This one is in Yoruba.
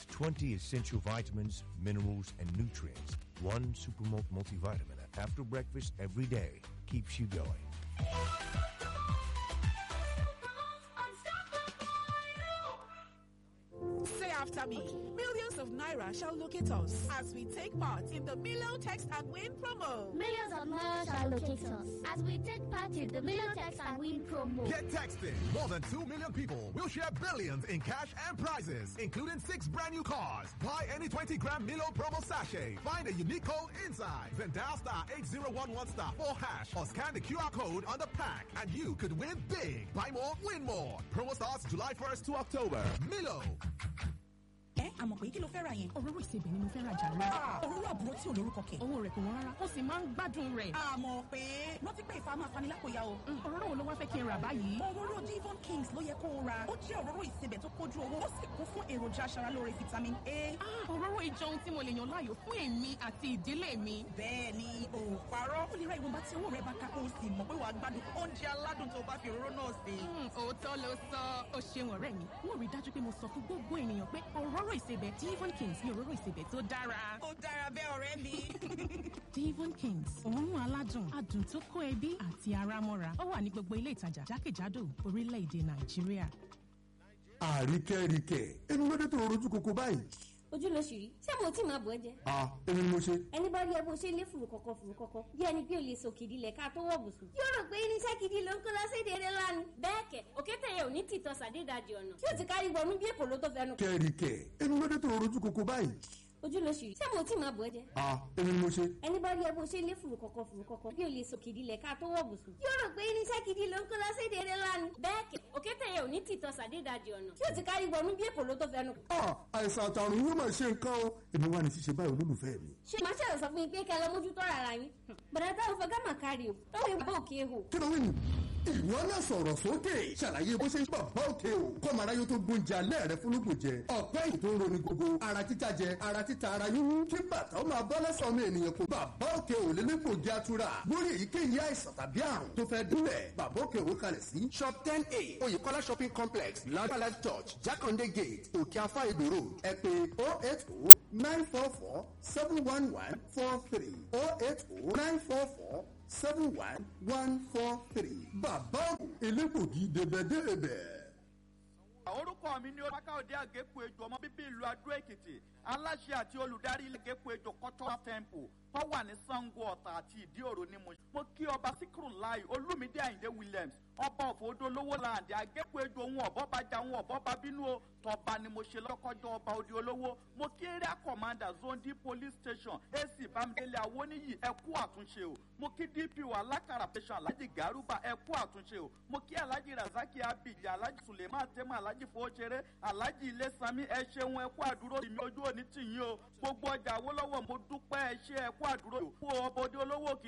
with 20 essential vitamins, minerals, and nutrients. One Supermalt multivitamin after breakfast every day keeps you going. Say after me. Millions of Naira shall locate us as we take part in the Milo Text and Win promo. Millions of Naira shall locate us as we take part in the Milo Text and Win promo. Get texting. More than 2 million people will share billions in cash and prizes, including six brand new cars. Buy any 20 gram Milo promo sachet. Find a unique code inside. Then dial star 8011 star 4 hash or scan the QR code on the pack and you could win big. Buy more, win more. Promo starts July 1st to October. Milo. ẹ àmọ̀ pé kí ló fẹ́ ra yẹn. òróró ìsebẹ̀ ni mo fẹ́ ra jàre. òróró àbúrò tí ò lórúkọ kẹ̀. owó rẹ̀ kò wọ́n rárá ó sì máa ń gbádùn rẹ̀. àmọ̀ pé rántí pé ìfà máa fani lápòyà o. òróró wo ló wá fẹ́ kí n rà báyìí. òróró divon kings ló yẹ kó o ra. ó jẹ́ òróró ìsebẹ̀ tó kójú owó ó sì kún fún èròjà aṣaralóore vitamin a. Ah, òróró ìjọ ohun tí mo lè yàn láàyò fún èmi àti ìdílé mi. bẹ́ẹ̀ ni o ò parọ́. ó lè ra ìwọ̀nba tí owó rẹ̀ bá ká kó o sì mọ̀ pé wàá gbádùn oúnjẹ aládùn tó o bá fi òróró náà sè. Hmm, òótọ́ ló sọ ó ṣeun ọ̀rẹ́ mi wọ́n rí i dájú pé mo sọ fún gbogbo ènìyàn pé òróró ìsebẹ̀ divon kings ni òróró ìsebẹ̀ tó dára. ó dára bẹ́ẹ̀ ọ̀rẹ́ mi. divon kings òórùn aládùn adùn tó kó ẹbí àti ara mọ́ra ó wà ní gbogbo ilé ìtajà jákèjádò orílẹ̀-èdè nàìjíríà. àríkẹ́ríkẹ́ ẹni lóde tó rojú koko báyìí. ojú ló ṣì rí ṣé mo tí máa bọ̀ ẹ́ jẹ. a èmi ni mo ṣe. ẹni bá rí ẹ bó ṣe lé fùrù kọ̀kọ̀ fùrù kọ̀kọ̀ bí ẹni pé o lè sòkìdí lẹ̀ ká tó wọ̀ bùsùn. yóò rò pé irinṣẹ́ gidi ló ń kó lọ séde eré lánàá. bẹ́ẹ̀ kẹ̀ òkété yẹn ò ní tìtọ́ sàdédàjì ọ̀nà tí ó ti kárí wọnú bí èkó ló tó fẹnu. kẹ́ríkẹ́ ẹni lóde tó rojú koko báyìí. ojú ló ṣì rí ṣé mo tí máa bọ̀ ẹ́ jẹ. a èmi ni mo ṣe. ẹni bá rí ẹ bó ṣe lé fùrù kọ̀kọ̀ fùrù kọ̀kọ̀ bí o lè sòkìdí lẹ̀ ká tó wọ̀ bùsùn. yóò rò pé irinṣẹ́ gidi ló ń kó lọ séde eré lánàá. bẹ́ẹ̀ kẹ̀ òkété yẹn ò ní tìtọ́ sàdédàjì ọ̀nà tí ó ti kárí wọnú bí èkó ló tó fẹnu. a àìsàn àtàrùn yóò máa ṣe nǹkan o èmi wà ní ṣíṣe báyìí olólùfẹ́ mi. ṣé màá ṣàlọ́ sọ fún yín pé kẹ́ lọ mójútó rárá yín. bàdà táwọn fẹ́ gámà kárí o táwọn ìbá òkè hò. kí ló wí nù. ìwọ náà sọ̀rọ̀ sókè ṣàlàyé bó ṣe ń bàbá òkè o kọ́mọ aráyé tó gbóúnjẹ alẹ́ rẹ fúnlùkùn jẹ ọ̀pẹ́ yìí tó ń roni gbogbo ara títa jẹ ara títa ara yúnú kí bàtà ó máa bọ́ lẹ́sọ̀ ọmọ ènìyàn kò bàbá òkè ò lélẹ́gbòjì atura lórí èyíkéyìí àìsàn tàbí àrùn tó fẹ́ dúlẹ̀ bàbá òkè ò kalẹ̀ sí shop ten a oyèkọ́lá shopping complex ládàlá church jákàndé gate òkè afá ìdó road ẹ pé oh eight oh nine four four seven one one four three oh eight oh nine four four seven one one four three. bàbá elégbògi débẹ̀débẹ̀. orúkọ mi ni olùwàkàwọ̀dé àgékù ejò ọmọ bíbí ìlú adó èkìtì aláṣẹ àti olùdarí ilé àgékù ejò cultural temple tó wà ní sango ọ̀tà àti ìdí òro ní mo. mo kí ọba síkírù láì olúmídé àyìndé williams ọba òfòdó lówó láàdì àgékù ejò ohun ọ̀bọ bá ja ohun ọ̀bọ bá bínú o tọba ni mo ṣe lọ́kọ́jọ́ ọba òdi olówó mo kí area commander zone d police station ac bámidélé awóníyì ẹ kú àtúnṣe o mo kí dpo alákàrà station alhaji garuba ẹ kú àtúnṣe o mo kí alhaji razaki abidi alhaji suleiman tẹ́mọ̀ alhaji fowóṣeré alhaji ilé sami ẹ ṣeun ẹ kú àdúró tì mí ojú òní tì yín o gbogbo ọjà awolowo mo dúpẹ́ ẹ ṣe ẹ kú àdúró o kú ọbọdé olówó kì